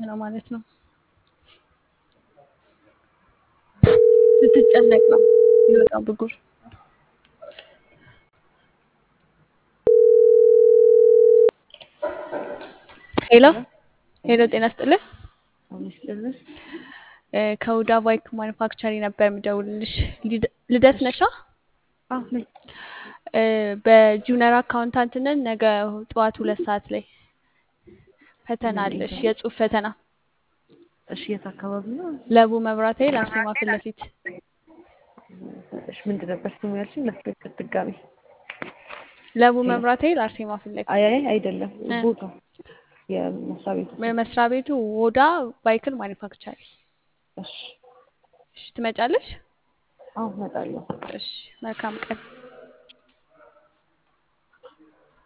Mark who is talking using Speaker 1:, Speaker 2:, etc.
Speaker 1: ነው ማለት ነው። ስትጨነቅ ነው ይወጣው ብጉር። ሄሎ ሄሎ፣ ጤና ስጥልን። እ ከሁዳ ባይክ ማኑፋክቸሪ ነበር የምደውልልሽ። ሊድ- ልደት ነሻ? እ በጁኒየር አካውንታንትነት ነገ ጠዋት ሁለት ሰዓት ላይ ፈተና አለሽ፣ የጽሁፍ ፈተና
Speaker 2: እሺ የት አካባቢ ነው?
Speaker 1: ለቡ መብራት ኃይል አርሴማ ፊት ለፊት
Speaker 2: እሺ ምንድን ነበር ስሙ ያልሽኝ? ላስረግጥ ድጋሚ።
Speaker 1: ለቡ መብራት ኃይል አርሴማ ፊት ለፊት
Speaker 2: አይ አይ አይደለም
Speaker 1: እ
Speaker 2: ቦታ የመስሪያ ቤቱ ስም።
Speaker 1: መስሪያ ቤቱ ወዳ ባይክል ማኒፋክቸሪ።
Speaker 2: እሺ
Speaker 1: እሺ ትመጫለሽ?
Speaker 2: አዎ እመጣለሁ።
Speaker 1: እሺ መልካም ቀን።